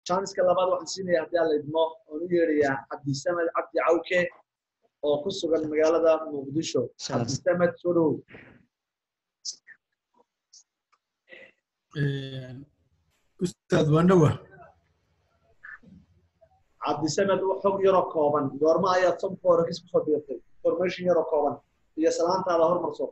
janiska labaad waxaan siinaya haddii aan la idmo oon u yeedhayaa cabdisamed cabdi cawke oo ku sugan magaalada muqdisho cabdisamed soo dhowow ustaad waandhowa cabdisamed xog yaroo kooban goorma ayaad somka hore kis kusoo biirtay information yaroo kooban iyo salaantaada hormarso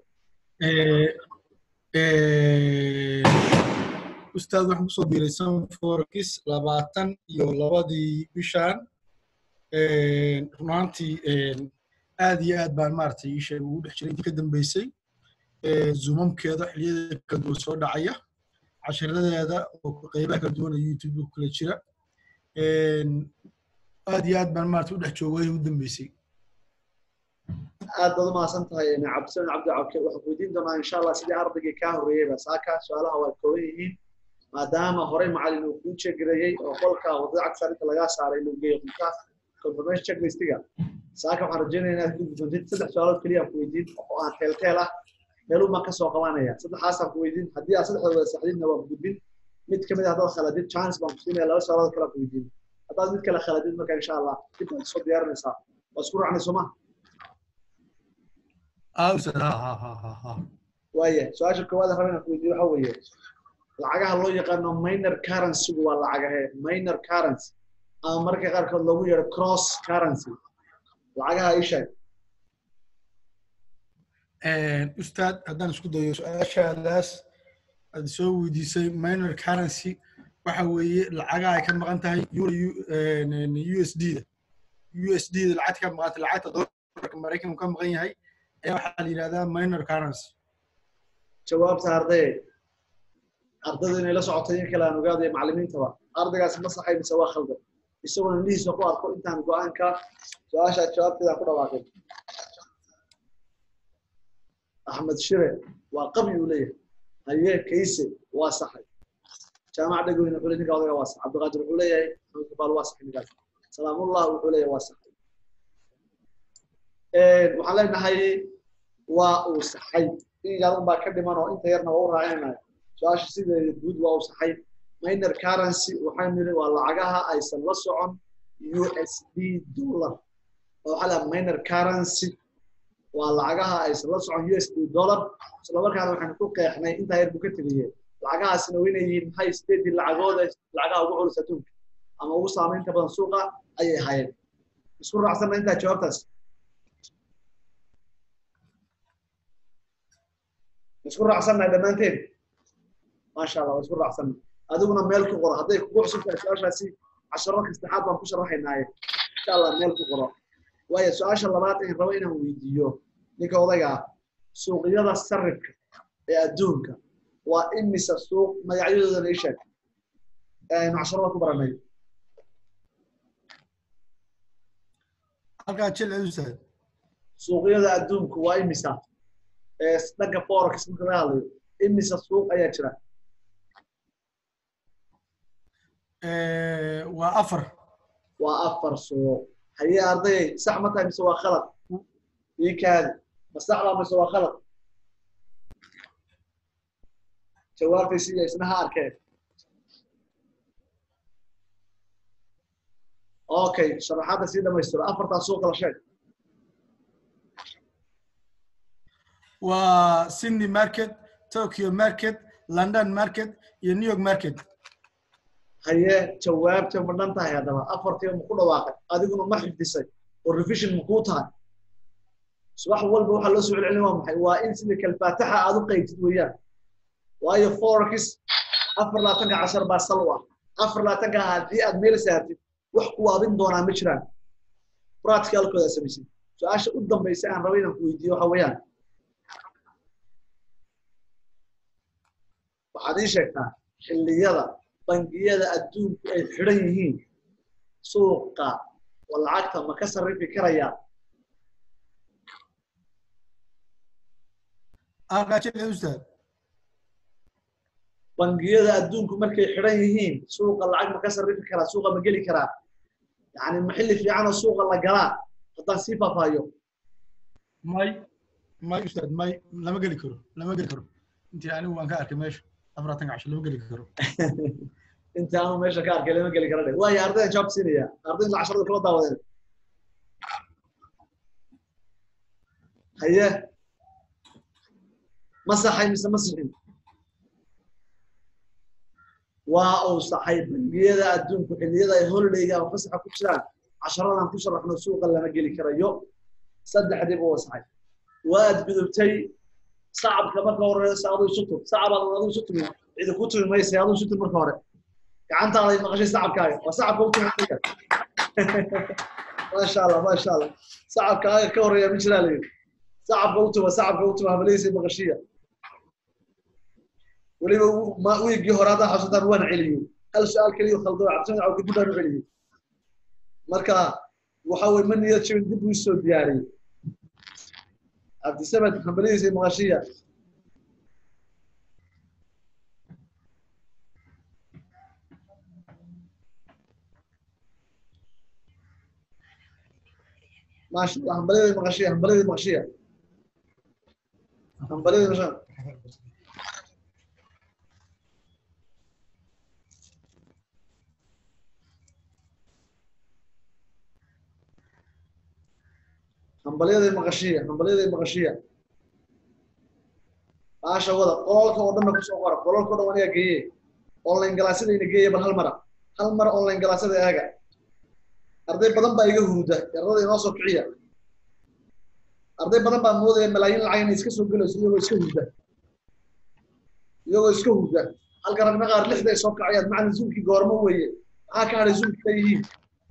ustaad waxaan kusoo biiray sanforkis labaatan iyo labadii bishaan runaantii aad iyo aad baan maaragtay ii sheeg ugu dhex jiray intii ka dambeysay zoomamkeeda xiliyadeeda kala duwan soo dhacaya cashiradeeda oo qeybaha kala duwan oo youtube ku kala jira aad iyo aad baan maaragtay u dhex joogay ugu dambeysay aad baad u mahadsan tahay cabdisamed cabdi cawke waxaan weydiin doonaa insha allah sidii ardaygii kaa horreeyeyba saaka su-aalaha waa kooban yihiin maadaama horey macalin uu kuu jegareeyey oo qolka wadada cagsa inta lagaa saaray inuu geeyo qolka confirmation checklistiga saaka waxaan rajeynaya inaad ku gudoontid saddex su-aalood keliya aan ku weydiin oo aan teelteel ah meeluu baan kasoo qabanaya saddexaasaan ku weydiin haddii aad saddexda wada saxdidna waan gudbin mid kamid ah haddaad khaladid chance baan ku siinaya laba su-aalood kale aan ku weydiin haddaad mid kale khaladid marka insha allah dib baad soo diyaarinaysaa waa isku raacnay sooma waaya su-aasha koowaad raba inaan ku weydiiyo waxa weeye lacagaha loo yaqaano minor currency waa lacagahe minor currency ama marka qaarkood loogu yeero cross currency lacagaha ii sheeg ustaad haddaan isku dayo su-aashaadaas aad soo weydiisay minor currency waxa weeye lacagaha ay ka maqan tahay u s d da u s d da lacagta ka maqanta lacagta dolarka maraykanku ka maqan yahay ayaa waxaa la yidhahdaa minor currency jawaabta ardaye ardayda inay la socotay in kale aan ogaadayo macallimiintaba ardaygaasi ma saxay mise waa khaldan isaguna indhihiisa ku arko intaan go-aanka su-aasha jawaabteeda ku dhawaaqay axmed shire waa qabi uu leeyahay haye kayse waa saxay jaamac dhegweyne wuxuu ninka odaga waa sax cabdiqaadir wuxuu leeyahay maxamed kabaal waa saxay ninkaas salaamullah wuxuu leeyahay waa saxay waxaan leenahay waa uu saxay in yaadan baa ka dhiman oo inta yarna waa u raacinaya su-aasha sideeda guud waa uu saxay minor currency waxaan niri waa lacagaha aysan la socon u s d dollar oo waxaa laha minor currency waa lacagaha aysan la socon u s d dollar isla markaana waxaan ku qeexnay intaa yar buu ka tegayeen lacagahaasina waa inay yihiin maxay sideedii lacagooda lacagaha ugu culus adduunka ama ugu saamaynta badan suuqa ayay hayeen isku raacsanna intaa jawaabtaas isku raacsannahay dhammaanteen maasha allah waa isku raacsanna adiguna meel ku qoro hadday kugu cusub tahay su-aashaasi casharo kastaxaad baan ku sharaxaynaaye insha allah meel ku qoro waayo su-aasha labaad aan rabo inaan weydiiyo ninka odayga ah suuqyada sarifka ee adduunka waa imisa suuq magacyadoodana ii sheeg aynu casharada ku baranay halkaa jil ustaad suuqyada adduunku waa imisa ee dhanka forex marka laga hadlayo imisa suuq ayaa jira waa afar waa afar suuq haye ardayay sax ma tahay mise waa khalad ii kaadi ma saxdaa mise waa khalad jawaabtaysi iyo isna ha arkeen okay sharaxaadda sii dhamaystiro afartaa suuqa la sheeg waa sydney market tokyo market london market iyo new york market haye jawaabta ma dhan tahay haddaba afartiiba ma ku dhawaaqay adiguna ma xifdisay oo revision ma kuu tahay subax walba waxaa loo soo celcelin waa maxay waa in sida kalfaataxa aad u qaybtid weeyaan waayo forex afar laatanka cashar baa sal u ah afar laatanka haddii aad meel saartid wax ku waabin doonaa ma jiraan practicalkooda samaysid su-aasha u dambaysa aan raba inaan ku weydiiyo waxa weeyaan waxaad ii sheegtaa xilliyada bangiyada adduunku ay xidhan yihiin suuqa oo lacagta ma ka sarrifi karaya ustaad bangiyada adduunku markay xidhan yihiin suuqa lacag ma ka sarrifi karaa suuqa ma geli karaa yani ma xilli fiican oo suuqa la galaa haddaan sii faahfaahiyo may may ustaad may lama geli karo lama geli karo intii anigu waan ka arkay meesha afaratan casho lama geli karo inta aanu meesha ka arkay lama geli kara dhe waayo ardayda jawaab siinaya arday la casharada kula daawadeen haye ma saxay mise ma sixin waa uu saxay bangiyada adduunku xilliyada ay holidayga ama fasaxa ku jiraan casharadan ku sharaxno suuqa lama geli karayo saddexdiiba waa saxay waad gudubtay sacabka marka horeysa aduu isu tug sacabaad aduu isu tugin cidi ku tumi maysa aduu isu tug marka hore gacantaada maqashay sacabkaaga waa sacabka u tumi maasha allah maasha allah sacabkaaga ka horeeya ma jiraa layidhi sacabka u tuma sacabka u tuma habaladiisa maqashiya weliba wiigii hore haddaa xasuutaan waan celiyey hal su-aal keliya khaldo cabdisamed caw kadib baan u celiyey marka waxa weye ma niyad jabin dib uu soo diyaariyey cabdisamed habaladiisa maqashiya maasha allah hambalyada maqashiya hambalyada maqashiya hambalyada maqashiya hambalyada maqashiya hambalyada maqashiya maasha wada qololka oo dhanna kusoo qora qololka o dhan aniga geeye online galaasyadayna geeye bal hal mara hal mara online galaasyada eega arday badan baa iga huruda yarada inoo soo kiciya arday badan baa moodaya malaayiin lacag inay iska soo gelayso iyagoo iska hurda iyagoo iska hurda halka ragna qaar lixday soo kacayaan macna zuulkii goormo weeye maxaa ka hadhay zuulkii leeyihiin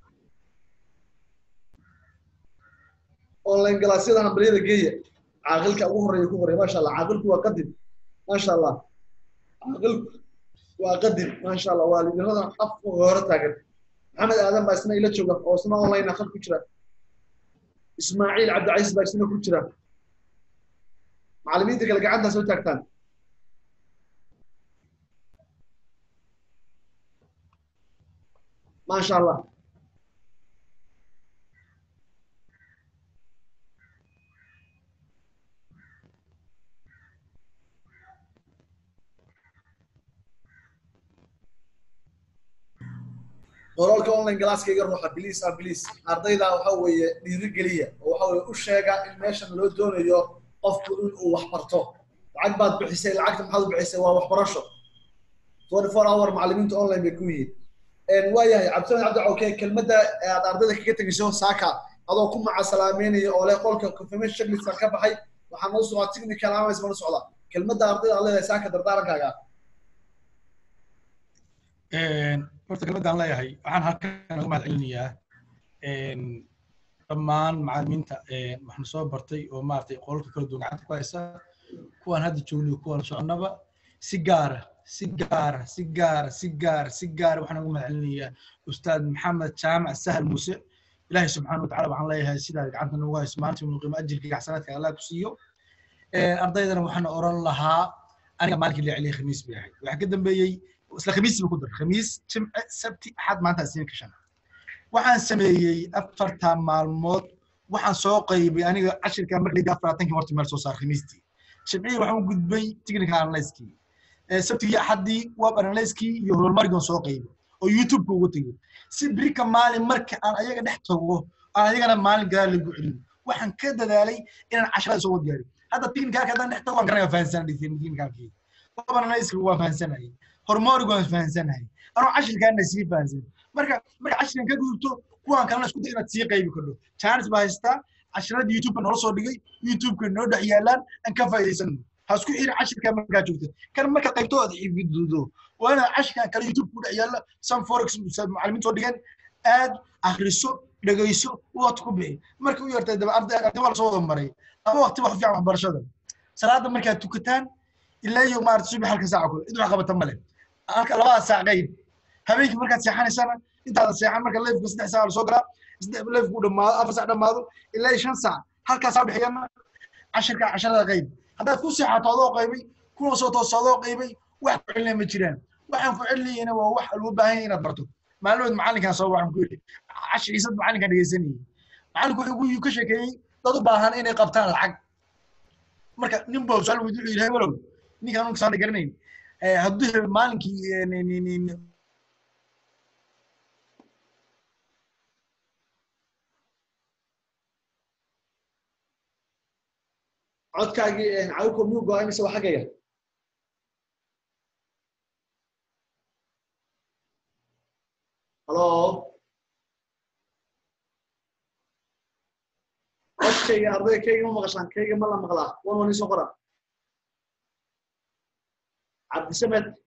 online galaasyada hambalyada geeya caaqilka ugu horeeya ku horeeya maasha allah caaqilku waa qadim maasha allah caaqilku waa qadim maasha allah waa lidirada afka hore taagan maxamed aadan baa isna ila jooga oo isna online afad ku jira ismaaciil cabdicaiis baa isna ku jira macallimiinta kale gacantaa soo taagtaan maasha allah qoraalka online galaaskayga ruuxa biliis ah biliis ardayda waxa weeye dhiirigeliya oo waxa weeye u sheega in meeshan loo doonayo qofku in uu wax barto lacag baad bixisay lacagta maxaad u bixisay waa waxbarasho twenty four hour macallimiinta online bay ku yihiin waayahay cabdisamed cabdi cawke kelmadda aad ardayda kaga tegayso saaka adoo ku macasalaameynaya oo leh qolka confirmation checklist ka baxay waxaa noo socdaa technical analysis mana socda kelmadda ardayda aad leedahay saaka dardaarankaaga horta kelmaddaan leeyahay waxaan halkan uga mahad celinayaa dhammaan macallimiinta waxaan soo bartay oo maaragtay qolalka kala duwan gacanta ku haysa kuwaan hadda joogniyo kuwaan soconaba si gaara si gaara si gaara si gaara si gaara waxaan uga mahad celinayaa ustaad maxamed jaamac sahal muuse ilaahay subxaana watacala waxaan leeyahay sidaa gacanta noogu hayso maanta inuu qiimo ajirka xasanaadka allah ku siiyo ardaydana waxaan oran lahaa aniga maalinkii la celiyay khamiis bay ahayd waxaa ka dambeeyey isla khamiis ba ku dar khamiis jimce sabti axad maanta siin ka shan waxaan sameeyey afartan maalmood waxaan soo qaybay aniga cashirka marka layidhi afartankii horta meel soo saar khamiistii jimcihii waxaan u gudbay technical analyskii sabtigii axaddii web analyskii iyo horumarkiin soo qaybay oo youtube-ka uga tegay si birika maalin marka aan ayaga dhex tago aan ayagana maalin gadaal lagu celiyo waxaan ka dadaalay inaan casharada soo wadgaarin hadda technicalka haddaan dhex tago waan garanaya fahansanay technicalkii web analyska waan fahansanayay horumarigu waan fahansanahay anoo cashirkaana sii fahansan marka marka cashirkan ka gudubto kuwaan kalena isku day inaad sii qaybi kardho chance baa haystaa cashiradii youtube noo soo dhigay youtube-ka noo dhex yaalaan aan ka faa'iidaysano ha isku xiri cashirka markaa joogta kan marka qaybto aad xifidudo waa inaad cashirkan kale youtube ku dhex yaalla some forex macallimiin soo dhigan aad akhriso dhegayso waqti ku bixi marka u yartay daba arday arday waa lasoo wada maray ama waqti wax fiican waxbarashada salaada markaad tukataan ilaa iyo maarata subax halka saaca kule cid wax qabata male halka labada saac qayb habeenkii markaad seexanaysana intaadan seexan marka leefku saddex saac lasoo galaa leefku dhamaado afar saac dhamaado ilaa iyo shan saac halkaasaa dhexeeyana cashirka casharada qayb haddaad ku seexato adoo qaybay kuna soo tooso adoo qaybay wax ku celinaya ma jiraan waxaan ku celinayana waa wax loo baahan yahay inaad barto maalmood macallinkaan soo waxaan ku yidhi cashiriisad macallinkaan dhegeysanayay macallinku wuxuu ka sheekeeyey dad u baahan inay qabtaan lacag marka nin baa su-aal weydiin yidhi heblow ninkaan unka saana garanayn hadduu maalinkii codkaagii cawiko miyuu go-ay mise waa xaggayga halo codkayga ardayga kayga ma maqashaan kayga ma la maqlaa wan wan isoo qora cabdisamed